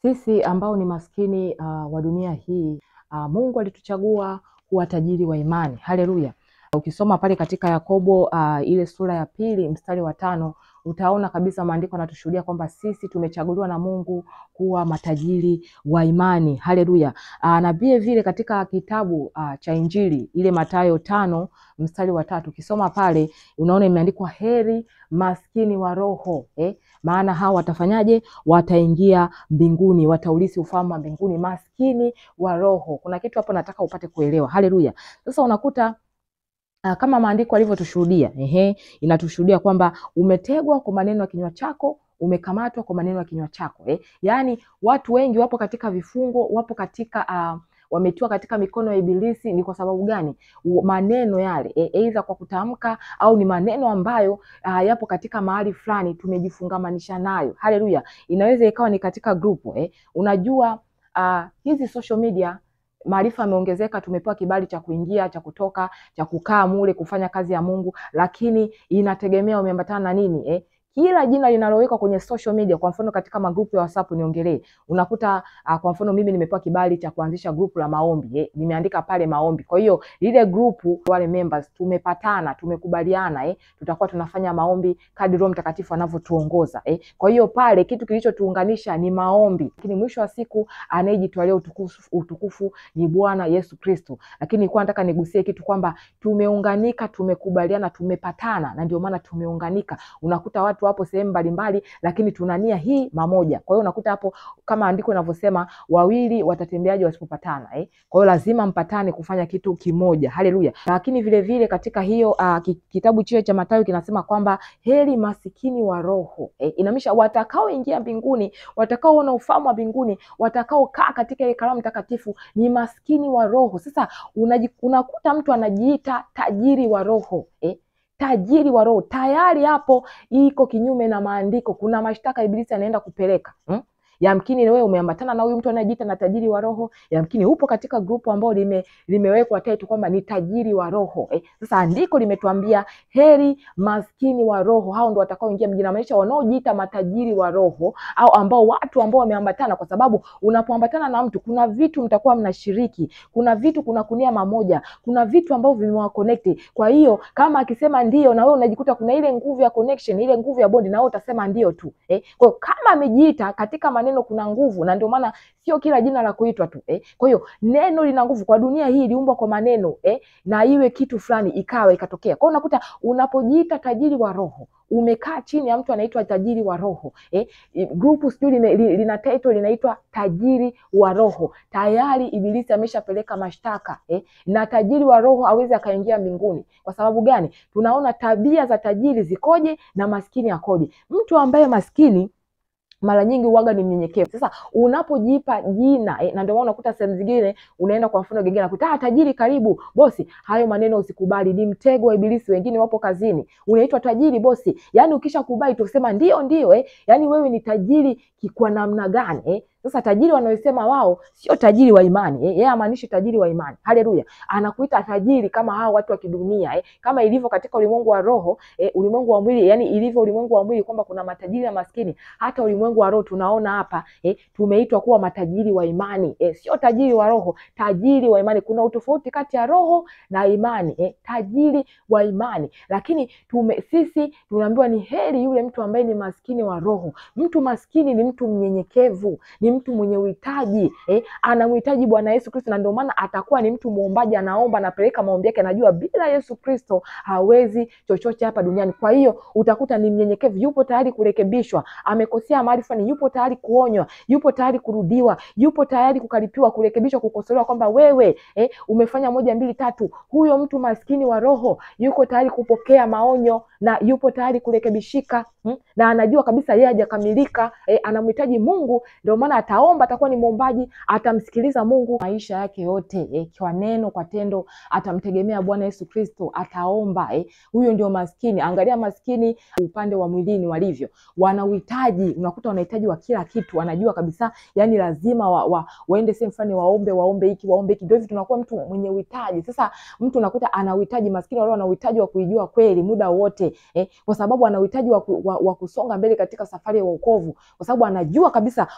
Sisi ambao ni maskini uh, wa dunia hii uh, Mungu alituchagua kuwa tajiri wa imani. Haleluya! Ukisoma pale katika Yakobo uh, ile sura ya pili mstari wa tano utaona kabisa maandiko yanatushuhudia kwamba sisi tumechaguliwa na Mungu kuwa matajiri wa imani. Haleluya! Uh, na vile vile katika kitabu uh, cha Injili ile Mathayo tano mstari wa tatu ukisoma pale unaona imeandikwa heri maskini wa roho eh? maana hao watafanyaje? Wataingia mbinguni, wataulisi ufalme wa mbinguni. Maskini wa roho, kuna kitu hapo nataka upate kuelewa. Haleluya! Sasa unakuta Uh, kama maandiko alivyotushuhudia, ehe, inatushuhudia kwamba umetegwa kwa maneno ya kinywa chako, umekamatwa kwa maneno ya kinywa chako eh. Yaani watu wengi wapo katika vifungo, wapo katika uh, wametiwa katika mikono ya Ibilisi. Ni kwa sababu gani? Maneno yale aidha e, kwa kutamka au ni maneno ambayo uh, yapo katika mahali fulani tumejifungamanisha nayo. Haleluya! Inaweza ikawa ni katika grupu eh. Unajua uh, hizi social media maarifa yameongezeka, tumepewa kibali cha kuingia, cha kutoka, cha kukaa mule kufanya kazi ya Mungu, lakini inategemea umeambatana na nini eh? Kila jina linalowekwa kwenye social media, kwa mfano katika magrupu ya WhatsApp niongelee, unakuta uh, kwa mfano mimi nimepewa kibali cha kuanzisha grupu la maombi eh, nimeandika pale maombi. Kwa hiyo lile grupu, wale members tumepatana, tumekubaliana eh, tutakuwa tunafanya maombi kadri Roho Mtakatifu anavyotuongoza eh. Kwa hiyo pale kitu kilichotuunganisha ni maombi, lakini mwisho wa siku anayejitwalia utukufu, utukufu ni Bwana Yesu Kristo. Lakini nilikuwa nataka nigusie kitu kwamba tumeunganika, tumekubaliana, tumepatana, na ndio maana tumeunganika. Unakuta watu wapo sehemu mbalimbali, lakini tuna nia hii mamoja. Kwa hiyo unakuta hapo kama andiko linavyosema wawili watatembeaje wasipopatana eh? Kwa hiyo lazima mpatane kufanya kitu kimoja. Haleluya! Lakini vile vile katika hiyo uh, kitabu chile cha Mathayo kinasema kwamba heri masikini wa roho eh? Inamaanisha watakaoingia mbinguni, watakaoona ufalme wa mbinguni, watakaokaa katika ile karamu takatifu ni maskini wa roho. Sasa unakuta mtu anajiita tajiri wa roho eh? tajiri wa roho tayari hapo iko kinyume na maandiko. Kuna mashtaka Ibilisi anaenda kupeleka hmm? Yamkini wewe umeambatana na huyu mtu anayejiita na tajiri wa roho, yamkini upo katika grupu ambao lime, limewekwa title kwamba ni tajiri wa roho eh. Sasa andiko limetuambia heri maskini wa roho, hao ndo watakaoingia mjini. Inamaanisha wanaojiita matajiri wa roho au ambao watu ambao wameambatana, kwa sababu unapoambatana na mtu kuna vitu mtakuwa mnashiriki, kuna vitu, kuna kunia mamoja, kuna vitu ambavyo vimewaconnect. Kwa hiyo kama akisema ndio, na wewe unajikuta kuna ile nguvu ya connection, ile nguvu ya bondi, na wewe utasema ndio tu eh. Kwa hiyo kama amejiita katika maneno kuna nguvu, na ndio maana sio kila jina la kuitwa tu eh. Kwa hiyo neno lina nguvu. Kwa dunia hii iliumbwa kwa maneno eh, na iwe kitu fulani ikawa ikatokea. Kwa hiyo unakuta unapojiita tajiri wa roho umekaa chini ya mtu anaitwa tajiri wa roho eh, grupu sijui li, lina title linaitwa tajiri wa roho. Tayari Ibilisi ameshapeleka mashtaka eh, na tajiri wa roho hawezi akaingia mbinguni. Kwa sababu gani? Tunaona tabia za tajiri zikoje na maskini akoje. Mtu ambaye maskini mara nyingi uwaga ni mnyenyekevu. Sasa unapojipa jina eh, na ndio maana unakuta sehemu zingine unaenda kwa mfano gengine nakuta ah, tajiri karibu bosi. Hayo maneno usikubali, ni mtego wa Ibilisi. Wengine wapo kazini, unaitwa tajiri bosi, yaani ukishakubali tusema ndio ndio eh, yaani wewe ni tajiri kwa namna gani eh? Sasa tajiri wanaosema wao sio tajiri wa imani eh, yeye amaanishi tajiri wa imani. Haleluya, anakuita tajiri kama hao watu wa kidunia eh, kama ilivyo katika ulimwengu wa roho eh, ulimwengu wa mwili, yani ilivyo ulimwengu wa mwili kwamba kuna matajiri na maskini. Hata ulimwengu wa roho tunaona hapa eh, tumeitwa kuwa matajiri wa imani eh, sio tajiri wa roho, tajiri wa imani. Kuna utofauti kati ya roho na imani eh, tajiri wa imani. Lakini tume, sisi tunaambiwa ni heri yule mtu ambaye ni maskini wa roho. Mtu maskini ni mtu mnyenyekevu, ni mtu mwenye uhitaji eh, anamhitaji Bwana Yesu Kristo, na ndio maana atakuwa ni mtu muombaji, anaomba, anapeleka maombi yake, anajua bila Yesu Kristo hawezi chochote hapa duniani. Kwa hiyo utakuta ni mnyenyekevu, yupo tayari kurekebishwa, amekosea mahali fulani, yupo tayari kuonywa, yupo tayari kurudiwa, yupo tayari kukaripiwa, kurekebishwa, kukosolewa kwamba wewe eh, umefanya moja mbili tatu. Huyo mtu maskini wa roho yuko tayari kupokea maonyo na yupo tayari kurekebishika hmm? na anajua kabisa yeye hajakamilika eh, anamhitaji Mungu, ndio maana ataomba, atakuwa ni mwombaji, atamsikiliza Mungu maisha yake yote eh, kwa neno, kwa tendo, atamtegemea Bwana Yesu Kristo, ataomba eh. Huyo ndio maskini. Angalia maskini upande wa mwilini walivyo, wana uhitaji, unakuta wanahitaji wa kila kitu, wanajua kabisa yani lazima wa, wa, waende sehemu fulani waombe, waombe hiki, waombe hiki, ndio hivyo tunakuwa mtu mwenye uhitaji. Sasa mtu unakuta ana uhitaji, maskini wale wana uhitaji wa kuijua kweli muda wote eh, kwa sababu ana uhitaji wa, wa, wa kusonga mbele katika safari ya wokovu, kwa sababu anajua kabisa wokovu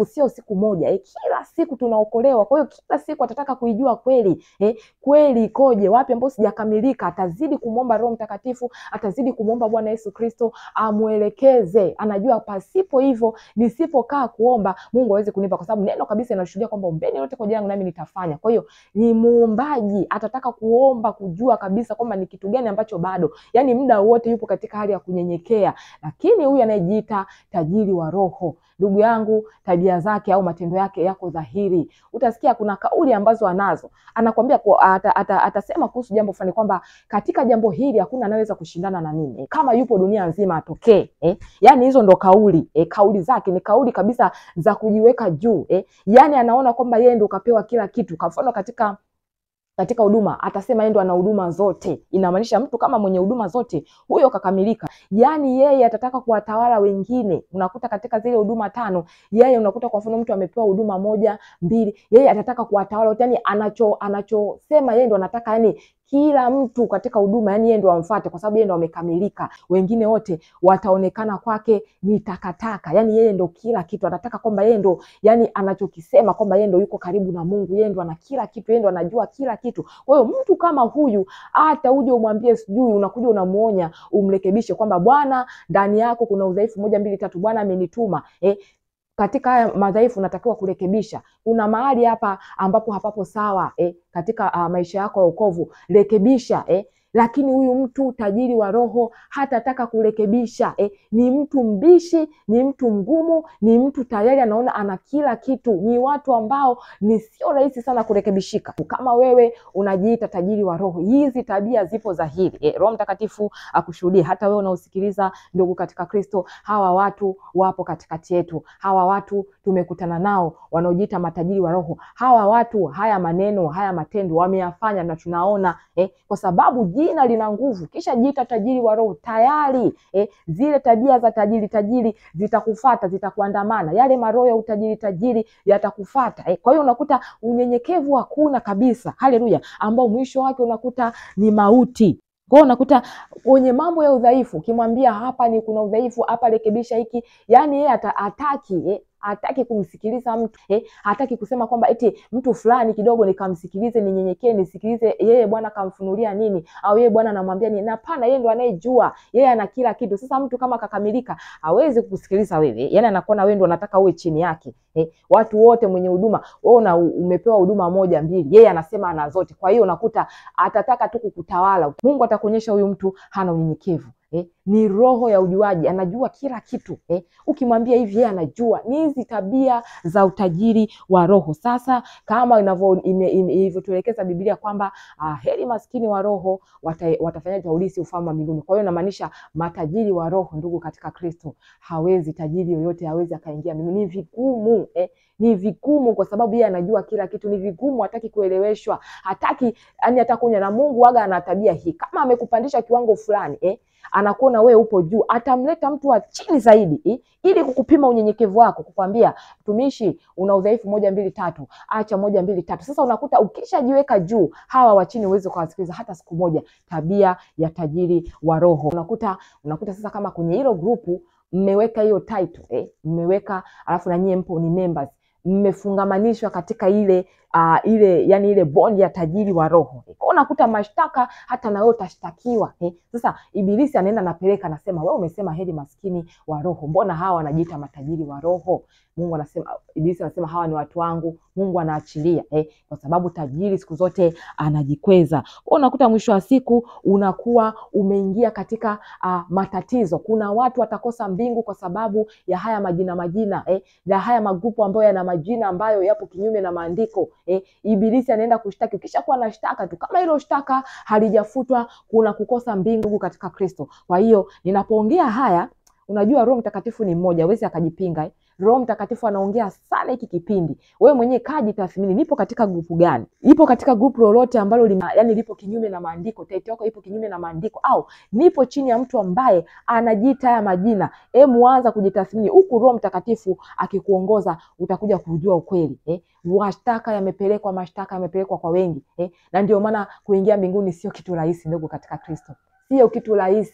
sio siku moja eh, kila siku tunaokolewa. Kwa hiyo kila siku atataka kuijua kweli eh, kweli ikoje, wapi ambapo sijakamilika. Atazidi kumwomba Roho Mtakatifu, atazidi kumwomba Bwana Yesu Kristo amwelekeze. Anajua pasipo hivyo, nisipokaa kuomba Mungu aweze kunipa, kwa sababu neno kabisa inashuhudia kwamba ombeni lote kwa jina langu nami nitafanya. Kwa hiyo ni muombaji, atataka kuomba kujua kabisa kwamba ni kitu gani ambacho bado, yani muda wote yupo katika hali ya kunyenyekea. Lakini huyu anayejiita tajiri wa roho, ndugu yangu, tabia zake au matendo yake yako dhahiri. Utasikia kuna kauli ambazo anazo, anakwambia kwa, ata, ata, atasema kuhusu jambo fulani kwamba katika jambo hili hakuna anaweza kushindana na mimi eh, kama yupo dunia nzima atokee eh. Yani hizo ndo kauli eh, kauli zake ni kauli kabisa za kujiweka juu eh. Yani anaona kwamba yeye ndo kapewa kila kitu. Kwa mfano katika katika huduma atasema yeye ndo ana huduma zote. Inamaanisha mtu kama mwenye huduma zote huyo kakamilika. Yaani yeye atataka kuwatawala wengine. Unakuta katika zile huduma tano, yeye unakuta kwa mfano mtu amepewa huduma moja mbili, yeye atataka kuwatawala wote. Yani anacho anachosema yeye ndo anataka yani kila mtu katika huduma yani yeye ndo amfuate, kwa sababu yeye ndo amekamilika. Wengine wote wataonekana kwake ni takataka, yani yeye ndo kila kitu. Anataka kwamba yeye ndo yani anachokisema kwamba yeye ndo yuko karibu na Mungu, yeye ndo ana kila kitu, yeye ndo anajua kila kitu. Kwa hiyo mtu kama huyu, hata uje umwambie sijui, unakuja unamuonya, umrekebishe kwamba Bwana, ndani yako kuna udhaifu moja mbili tatu, Bwana amenituma eh, katika haya madhaifu unatakiwa kurekebisha. Kuna mahali hapa ambapo hapapo sawa eh, katika uh, maisha yako ya wokovu, rekebisha eh. Lakini huyu mtu tajiri wa roho hatataka kurekebisha eh. Ni mtu mbishi, ni mtu mgumu, ni mtu tayari anaona ana kila kitu. Ni watu ambao ni sio rahisi sana kurekebishika. Kama wewe unajiita tajiri wa roho, hizi tabia zipo dhahiri eh. Roho Mtakatifu akushuhudie. Hata wewe unaosikiliza, ndugu katika Kristo, hawa watu wapo katikati yetu. Hawa watu tumekutana nao, wanaojiita matajiri wa roho. Hawa watu, haya maneno, haya matendo wameyafanya na tunaona eh, kwa sababu jina lina nguvu. Kisha jiita tajiri wa roho tayari eh, zile tabia za tajiri tajiri zitakufata, zitakuandamana. Yale maroho ya utajiri tajiri yatakufata eh. Kwa hiyo unakuta unyenyekevu hakuna kabisa, haleluya, ambao mwisho wake unakuta ni mauti. Kwa hiyo unakuta kwenye mambo ya udhaifu, ukimwambia hapa ni kuna udhaifu hapa, rekebisha hiki, yani yeye hataki eh, hataki kumsikiliza mtu eh, hataki kusema kwamba eti mtu fulani kidogo nikamsikilize, ninyenyekee, nisikilize yeye Bwana kamfunulia nini, au yeye Bwana anamwambia nini. Hapana, yeye ndo anayejua, yeye ana kila kitu. Sasa mtu kama kakamilika hawezi kukusikiliza wewe, yani anakuona wewe ndo unataka uwe chini yake eh. Watu wote mwenye huduma, wewe una umepewa huduma moja mbili, yeye anasema ana zote. Kwa hiyo unakuta atataka tu kukutawala. Mungu atakuonyesha huyu mtu hana unyenyekevu. Eh, ni roho ya ujuaji, anajua kila kitu eh. Ukimwambia hivi yeye anajua. Ni hizi tabia za utajiri wa roho. Sasa kama ilivyotuelekeza Biblia kwamba ah, heri maskini wa roho wata, watafanyaje waulisi ufalme wa mbinguni. Kwa hiyo inamaanisha matajiri wa roho, ndugu katika Kristo, hawezi tajiri yoyote hawezi akaingia mbinguni. Ni vigumu eh. Ni vigumu kwa sababu yeye anajua kila kitu. Ni vigumu, hataki kueleweshwa, hataki yani hata kunya na Mungu waga ana tabia hii, kama amekupandisha kiwango fulani eh, anakuona wewe upo juu, atamleta mtu wa chini zaidi eh, ili kukupima unyenyekevu wako, kukwambia mtumishi, una udhaifu moja mbili tatu, acha moja mbili tatu. Sasa unakuta ukishajiweka juu, hawa wa chini huwezi kuwasikiliza hata siku moja. Tabia ya tajiri wa roho, unakuta unakuta sasa kama kwenye hilo grupu mmeweka hiyo title eh, mmeweka alafu na nyie mpo ni members mmefungamanishwa katika ile uh, ile yani ile bondi ya tajiri wa roho kwa unakuta mashtaka hata na wewe utashtakiwa eh. Sasa ibilisi anaenda napeleka, anasema wewe umesema heri maskini wa roho, mbona hawa wanajiita matajiri wa roho? Mungu anasema, ibilisi anasema hawa ni watu wangu. Mungu anaachilia eh, kwa sababu tajiri siku zote anajikweza. Kwa unakuta mwisho wa siku unakuwa umeingia katika uh, matatizo. Kuna watu watakosa mbingu kwa sababu ya haya majina majina eh, ya haya magrupu ambayo yana majina ambayo yapo kinyume na maandiko eh. Ibilisi anaenda kushtaki. Ukishakuwa na shtaka tu, kama hilo shtaka halijafutwa, kuna kukosa mbingu katika Kristo. Kwa hiyo ninapoongea haya, unajua Roho Mtakatifu ni mmoja, hawezi akajipinga eh. Roho Mtakatifu anaongea sana hiki kipindi. Wewe mwenyewe kaji tathmini, nipo katika grupu gani? Ipo katika grupu lolote ambalo lima, yani lipo kinyume na maandiko, taiti yako ipo kinyume na maandiko, au nipo chini ya mtu ambaye anajiita haya majina. Hebu anza kujitathmini, huku Roho Mtakatifu akikuongoza utakuja kujua ukweli eh? Mashtaka yamepelekwa, mashtaka yamepelekwa kwa wengi eh? Na ndio maana kuingia mbinguni sio kitu rahisi, ndugu katika Kristo sio kitu rahisi.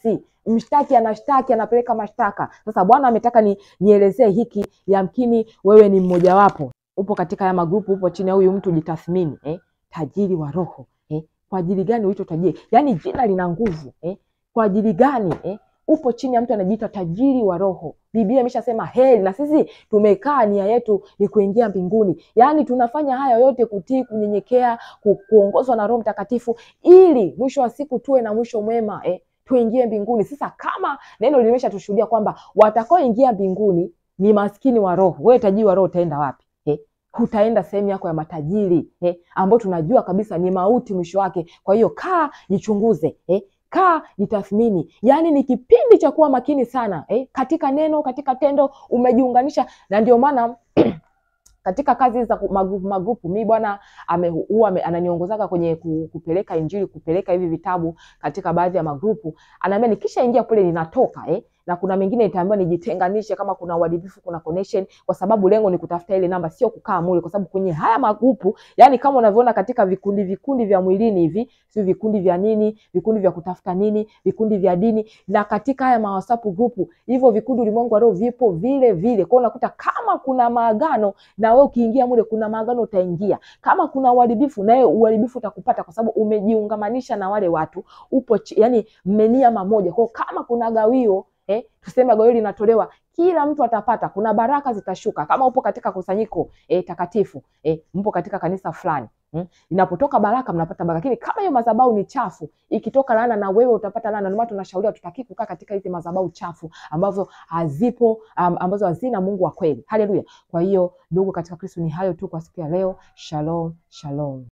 mshtaki anashtaki anapeleka mashtaka. Sasa Bwana ametaka ni nielezee hiki, yamkini wewe ni mmojawapo, upo katika haya magrupu, upo chini ya huyu mtu, jitathmini eh? Tajiri wa roho eh? Kwa ajili gani uitwe tajiri? Yaani jina lina nguvu eh? Kwa ajili gani eh? Upo chini ya mtu anajiita tajiri wa roho. Biblia imeshasema heri, na sisi tumekaa nia yetu ni kuingia mbinguni. Yaani tunafanya haya yote kutii, kunyenyekea, ku, kuongozwa na Roho Mtakatifu ili mwisho wa siku tuwe na mwisho mwema eh? Tuingie mbinguni. Sasa kama neno limeshatushuhudia kwamba watakaoingia mbinguni ni maskini wa roho, wewe tajiri wa roho utaenda wapi eh? Hutaenda sehemu yako ya matajiri eh? Ambao tunajua kabisa ni mauti mwisho wake. Kwa hiyo kaa jichunguze eh? Kaa jitathmini. Yaani ni kipindi cha kuwa makini sana eh? Katika neno, katika tendo umejiunganisha, na ndio maana katika kazi za magrupu magrupu, mi bwana huwa ananiongozaga kwenye kupeleka Injili, kupeleka hivi vitabu katika baadhi ya magrupu, anaambia nikishaingia kule ninatoka eh? na kuna mengine nitaambiwa nijitenganishe kama kuna uharibifu, kuna connection, kwa sababu lengo ni kutafuta ile namba, sio kukaa mule, kwa sababu kwenye haya magrupu, yani kama unavyoona katika vikundi vikundi vya mwilini hivi, sio vikundi vya nini, vikundi vya kutafuta nini, vikundi vya dini, na katika haya WhatsApp grupu, hivyo vikundi ulimwengu wa roho vipo vile vile. Kwa unakuta kama kuna maagano, na wewe ukiingia mule, kuna maagano utaingia. Kama kuna uharibifu, na wewe uharibifu utakupata, kwa sababu umejiungamanisha na wale watu, upo yani mmenia mamoja. Kwa kama kuna gawio Eh, tuseme gawio linatolewa, kila mtu atapata. Kuna baraka zitashuka kama upo katika kusanyiko eh, takatifu eh, mpo katika kanisa fulani hmm? Inapotoka baraka mnapata baraka, lakini kama hiyo madhabahu ni chafu, ikitoka laana na wewe utapata laana. Ndio maana tunashauriwa tutaki kukaa katika hizi madhabahu chafu ambazo hazipo um, ambazo hazina Mungu wa kweli. Haleluya! Kwa hiyo ndugu katika Kristo, ni hayo tu kwa siku ya leo. Shalom, shalom.